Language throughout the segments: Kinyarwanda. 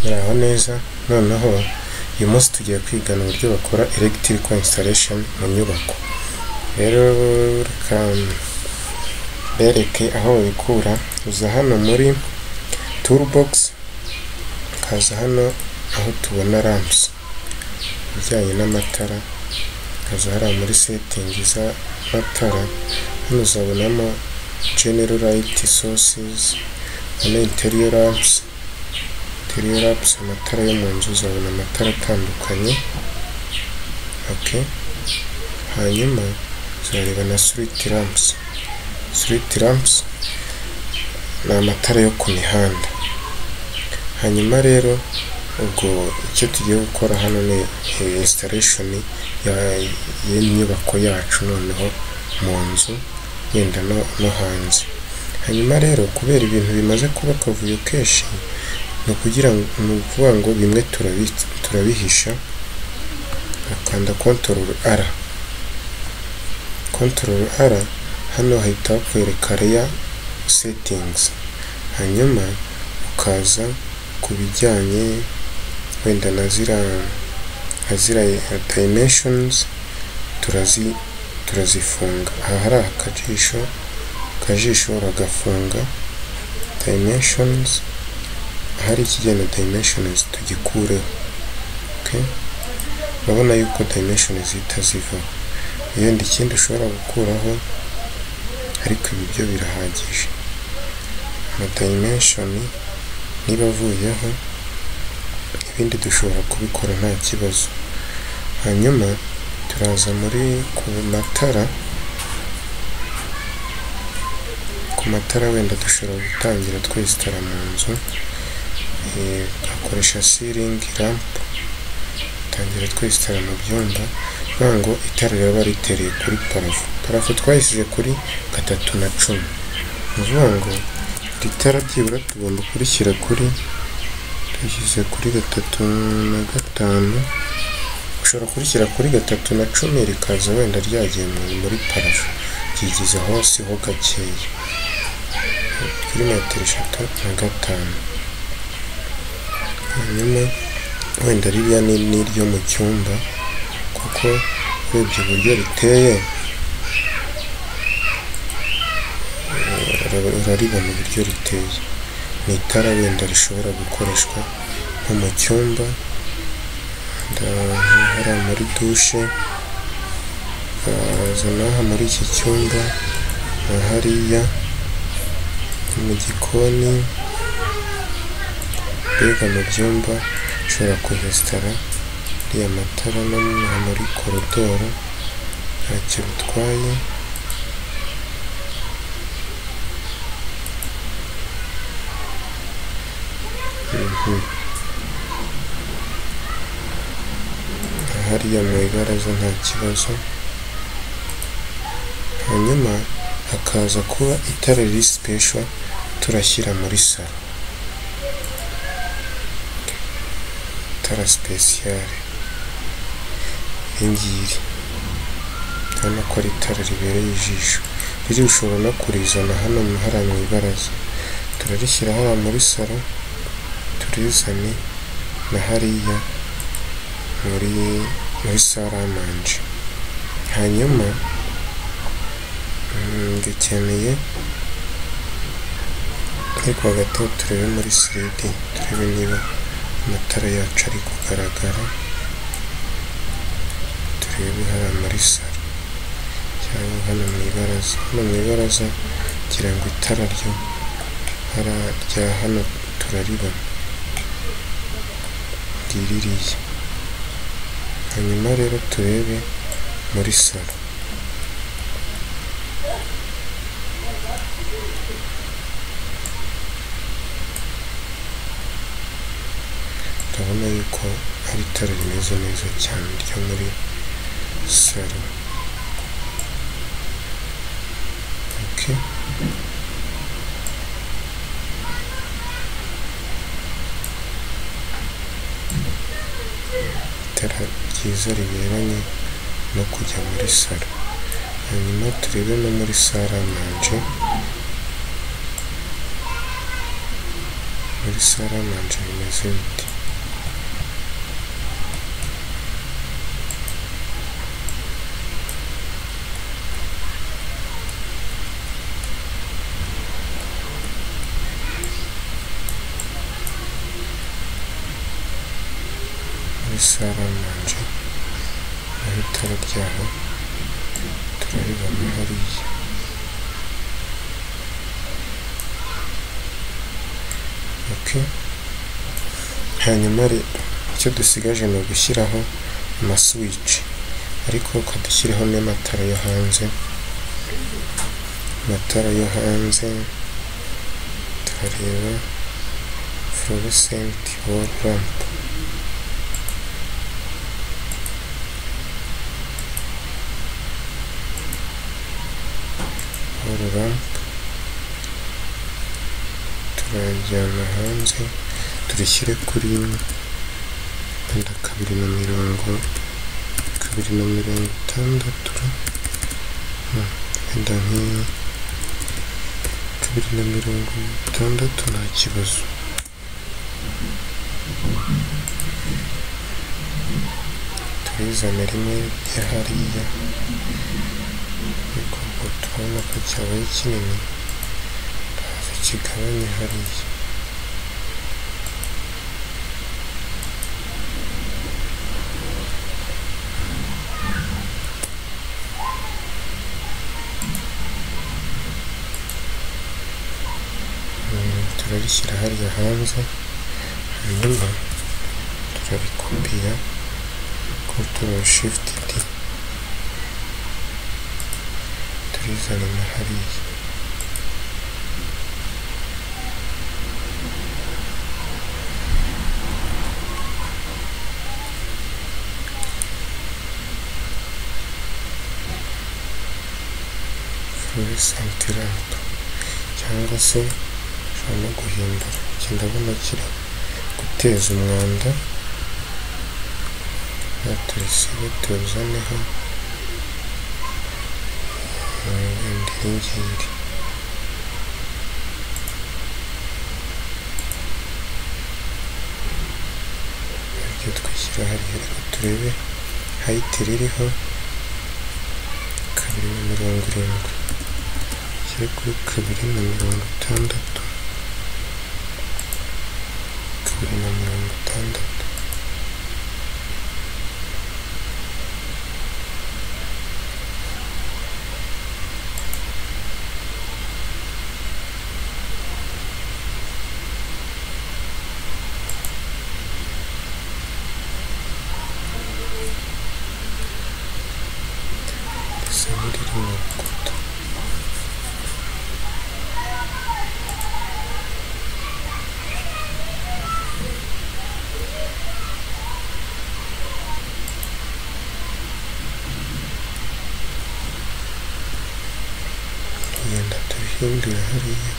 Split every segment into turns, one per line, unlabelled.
muraho neza noneho uyu munsi tugiye kwigana uburyo bakora elegitiko installation mu nyubako rero reka mbereke aho babikura uza hano muri toolbox ukaza hano aho tubona ramps ibijyanye n'amatara ukaza hariya muri setting z'amatara hano uzabonamo general light sources hano interior lamps interior lamps amatara yo mu nzu uzabona amatara atandukanye ok hanyuma uzareba na street lamps street lamps ni amatara yo ku mihanda hanyuma rero ubwo icyo tugiye gukora hano ni installation y'inyubako yacu noneho mu nzu yenda no, no hanze hanyuma rero kubera ibintu bimaze kuba akavuyo kenshi ni ukugira ngo ni ukuvuga ngo bimwe turabi- turabihisha ukanda control R control R hano hahita hakwereka layer settings hanyuma ukaza ku bijyanye wenda na ziriya nka ziriya dimensions turazi turazifunga aha hari akajisho akajisho uragafunga dimensions ahari ikigenda dimensions tugikureho okay? urabona yuko dimensions zihita zivaho ibindi ikindi ushobora gukuraho ariko ibi byo birahagije ama dimension niba avuyeho ibindi dushobora kubikora nta kibazo hanyuma turaza muri ku matara ku matara wenda dushobora gutangira twesitara mu nzu Eh, tugakoresha ceiling lamp tangira twesitara mu byumba kugira ngo itara riba ritereye kuri parafo parafo twayisize kuri gatatu na cumi ni ukuvuga ngo iri tara byibura tugomba kurishyira kuri dushyize kuri gatatu na gatanu ushobora kurishyira kuri gatatu na cumi rikaza wenda ryagiye mu- muri parafo ryigiza hose ho gakeya kuri metero eshatu na gatanu hanyuma wenda ririya ni n'iryo mu cyumba kuko urebye uburyo riteye eh, ura- uraribona uburyo riteye ni itara wenda rishobora gukoreshwa nko mu cyumba ndahara muri dushe ukaza n'aha muri iki cyumba na hariya ni mu gikoni mbega mu byumba ushobora kuresitora ariya matara no mu- muri korodoro ntacyo bitwaye Mhm. hariya mu ibaraza nta kibazo hanyuma hakaza kuba itara riri special turashyira muri salo itara special iringiri urabona ko ari itara ribereye ijisho riri ushobora no kurizana hano mu- hariya mu ibaraza turarishyira hariya muri salo turizane na hariya muri muri saramanje hanyuma mm, dukeneye ariko hagati aho turebe muri 3D turebe niba amatara yacu ari kugaragara turebe hariya muri saro cyangwa hano mu ibaraza hano mu ibaraza kugira ngo itara ryo hariya rya hano turaribona riririye hanyuma rero turebe muri salo turabona yuko ari itara rimeze neza cyane ryo muri salo okay. itara ryiza riberanye no kujya muri salo hanyuma turebe no muri saramanje muri kuri saramanje bimeze bite muri saramanje aho itara ryaho turaribona hariya okay. hanyuma re- icyo dusigaje ni ugushyiraho amasuwici ariko ukadushyiraho n'amatara yo hanze amatara yo hanze turareba fluorescent wall lamp wall lamp turajyana hanze turishyire kuri wenda kabiri na mirongo kabiri na mirongo itandatu Hmm, wenda nk'iyo kabiri na mirongo itandatu nta kibazo turizana rimwe rya hariya ariko ubwo turabona ko cyabaye kinini hafi kigabanye hariya Mm, turarishyira hariya hanze hanyuma turarikopiya control shift d turizana na hariya fluorescent lamp cyangwa se ushobora no guhindura iki ndabona kiri guteza umwanda turisibe tuzaneho wenda iyi ngiri ibyo twishyira hariya ariko turebe hayiti ririho kabiri na mirongo irindwi kiri kuri kabiri na mirongo itandatu kabiri na mirongo itandatu risa n'iriri mu rukuta tugenda tubihindura hariya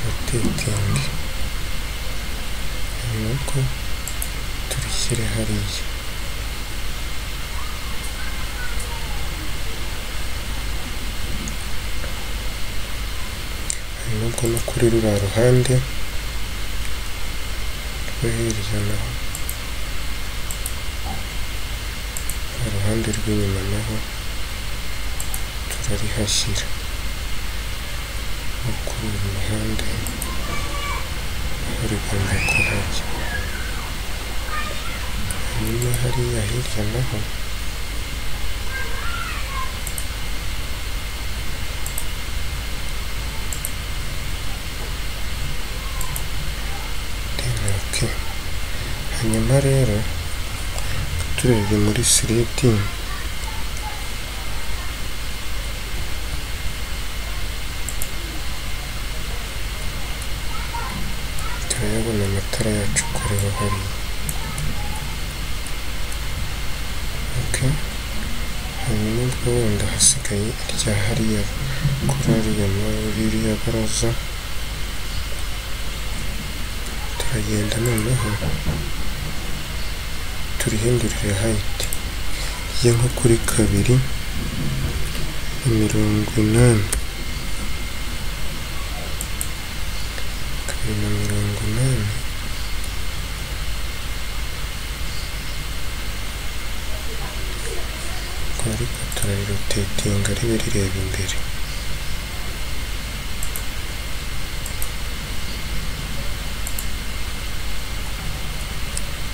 rotating nuko turishyire hariya nubwo no kuri ruriya ruhande rwo hirya naho uruhande rw'inyuma naho turarihashyira no kuri uyu muhanda aho rigomba kuhajya hanyuma hariya hirya naho Okay. Hanyuma rero turebye muri siriti turayabona amatara yacu kureba hariya okay. hanyuma ariko wenda hasigaye irya hariya kuri ariya ma- ririya baraza turagenda noneho turihindurire hayiti ye nko kuri kabiri mirongo inani kabiri na mirongo inani ariko turarirotetinga ribe rireba imbere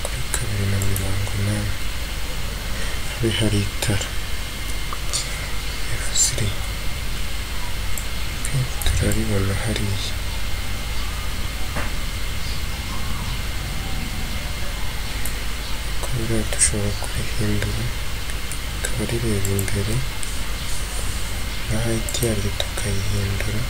kuri kabiri na mirongo inani habe hari itara F3 Ok, turaribona hariya kubera dushobora kurihindura rikaba rireba imbere na hayiti yaryo tukayihindura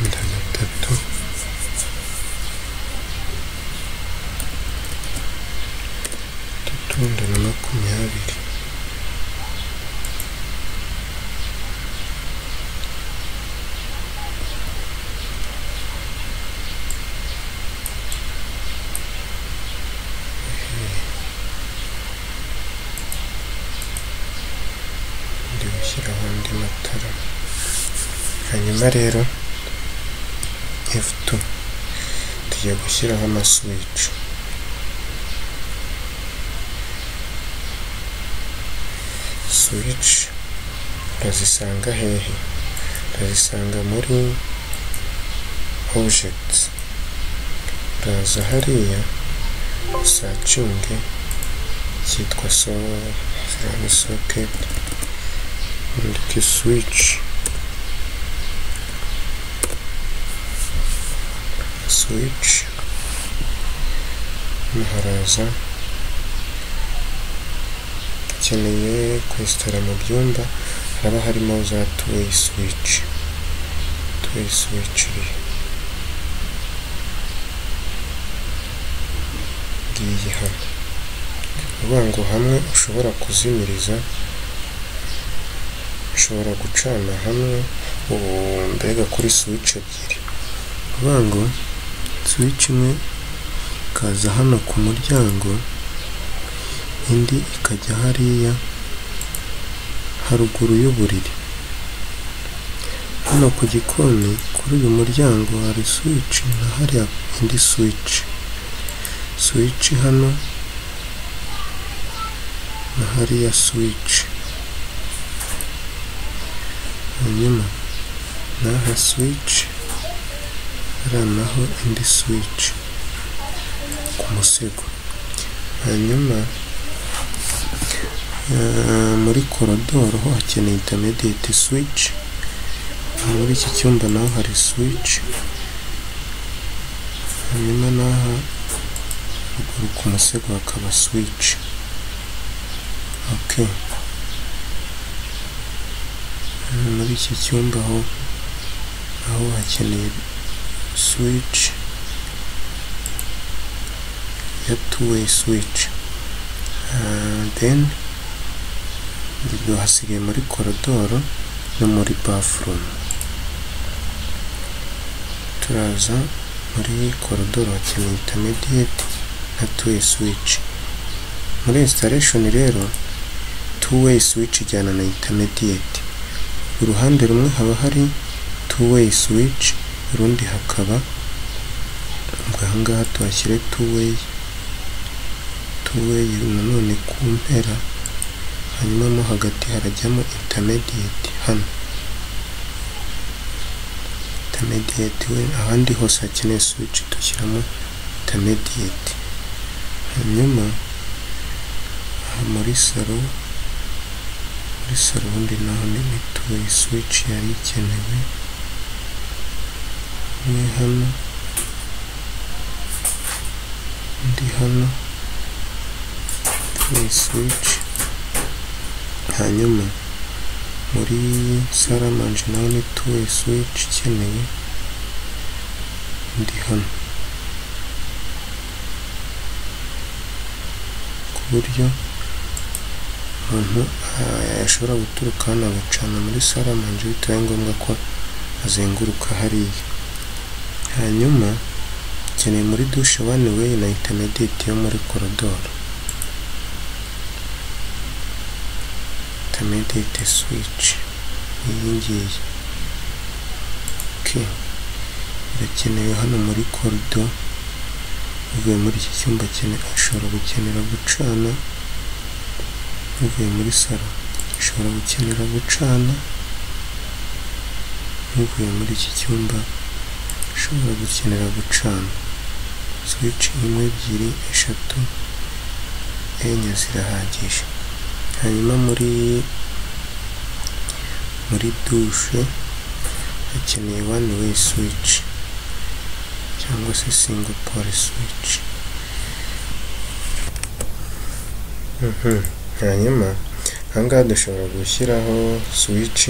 Mirongo itatu. Itatu ingana na makumyabiri ndi gushyiraho andi matara hanyuma rero F2 tugiye gushyiraho amaswici swici urazisanga hehe urazisanga muri objects uraza hariya usacinge cyitwa so socket Ndike switch. Switch. Hano haraza ukeneye kwesitara mu byumba haba harimo za tuweyi swici tuweyi swici ngiyi hano ni ukuvuga ngo hamwe ushobora kuzimiriza ushobora gucana hamwe ubu mbega kuri swici ebyiri ni ukuvuga ngo swici imwe ikaza hano ku muryango indi ikajya hariya haruguru y'uburiri hano ku gikoni kuri uyu muryango hari swici na hariya indi swici swici hano na hariya swici hanyuma n'aha swici hariya naho indi swici ku musego hanyuma eh, muri korodoro ho hakeneye intermediate swici muri iki cyumba naho hari swici hanyuma n'aha ruguru ku musego hakaba swici okay Hano muri iki cyumba aho aho hakeneye switch ya two way switch Ah, then ubwo hasigaye muri korodoro no muri bathroom turaza muri korodoro hakeneye intermediate na two way switch muri installation rero two way switch ijyana na intermediate uruhande rumwe haba hari two way switch urundi hakaba ubwo ahangaha tuhashyire two way two way nanone ku mpera hanyuma mo hagati harajyamo intermediate hano intermediate we ahandi hose hakeneye switch dushyiramo intermediate hanyuma aha muri salo muri salo ubundi naho ni mituweli switch yari ikenewe imwe hano indi hano mituweli switch hanyuma muri saramanje nawe ni tuwe swici ikeneye ndi hano ku buryo umuntu yashobora guturuka hano agacana muri saramanje bitabaye ngombwa ko azenguruka hariya hanyuma ukeneye muri dushe wani weyi na intamadeti yo muri korodoro intamadeti swici iyi ngiyi Okay. irakenewe hano muri korido uvuye muri iki cyumba akene- ashobora gukenera gucana uvuye muri salo ashobora gukenera gucana uvuye muri iki cyumba ashobora gukenera gucana swici imwe ebyiri eshatu enye zirahagije hanyuma muri muri dushe hakeneye one way switch cyangwa se single pole switch Mhm. hanyuma ahangaha dushobora gushyiraho switch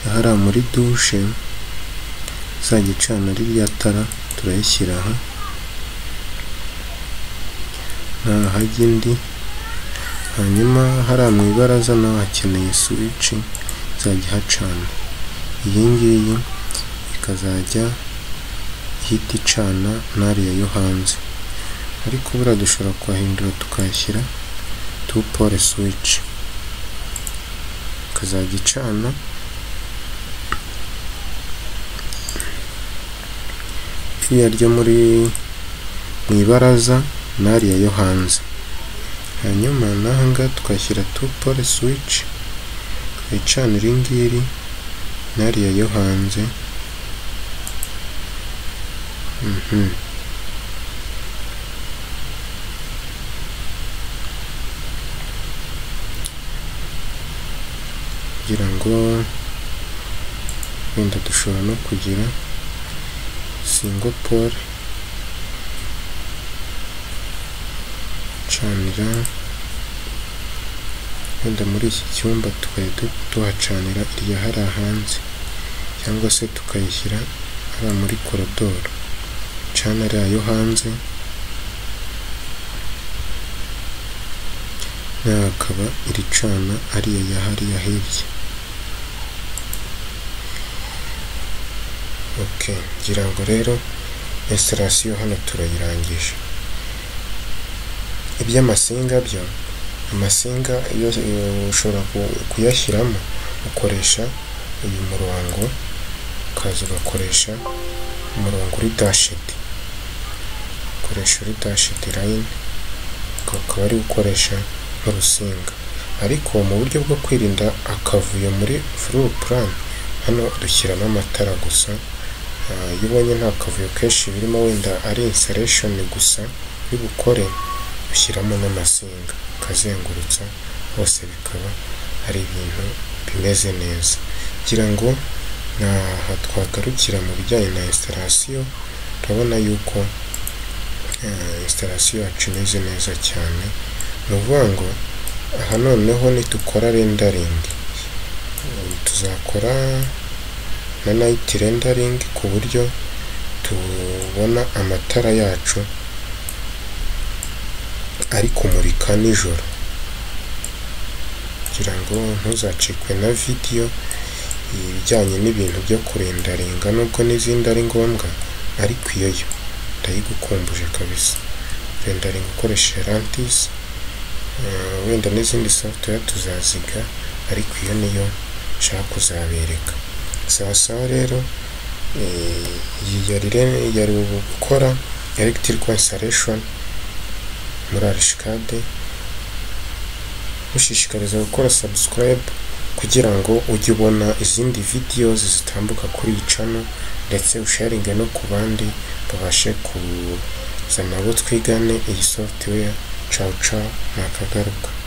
ahari muri dushe izajya icana ririya tara turayishyira aha nahajya indi hanyuma hariya mu ibaraza naho hakeneye switch izajya ihacana iyi ngiyi ikazajya ihita icana n'ariya yo hanze ariko buriya dushobora kuhahindura tukahashyira two pole switch ikazajya icana iriya ryo muri mu ibaraza n'ariya yo hanze hanyuma n'aha ngaha tukashyira two pole switch ikacana iri ngiri n'ariya yo hanze Mhm. kugira ngo wenda dushobora no kugira single pole canira wenda muri iki cyumba tukajya du- tuhacanira irya hariya hanze cyangwa se tukayishyira hariya muri korodoro cana ariya yo hanze nayo akaba iri cana ariya ya hariya hirya ok ngira ngo rero esitasiyo hano turayirangije iby'amasinga byo amasinga iyo iyo ushobora ku- kuyashyiramo ukoresha uyu murongo ukaza ugakoresha umurongo uri dashedi ukoresha uri dashedi line uka- ukaba ari gukoresha nk'urusinga ariko mu buryo bwo kwirinda akavuyo muri furu plan hano dushyiramo amatara gusa Ah, iyo ubonye nta kavuyo kenshi birimo wenda ari insereshoni gusa uri bukore ushyiramo n'amasinga ukazengurutsa hose bikaba ari ibintu bimeze neza kugira ngo aha twagarukira mu bijyanye na instalation turabona yuko eh, installation yacu imeze neza cyane ni ukuvuga ngo aha noneho nitukora rendering eh, tuzakora na night rendering ku buryo tubona amatara yacu ari kumurika nijoro kugira ngo ntuzacikwe na vidiyo ibijyanye n'ibintu byo kurendarenga nubwo n'izindi ari ngombwa ariko iyo yo ndayigukumbuje kabisa rendarenga ukoresheje rantis eh, wenda n'izindi software tuzaziga ariko iyo niyo nshaka kuzabereka sawa sawa rero eh, iyi yari re- yari gukora electrical installation muri arishikade mushishikariza gukora subscribe kugira ngo ujye ubona izindi videos zitambuka kuri iyi channel ndetse usharinge no ku bandi babashe kuza nabo twigane iyi software ciao ciao nakagaruka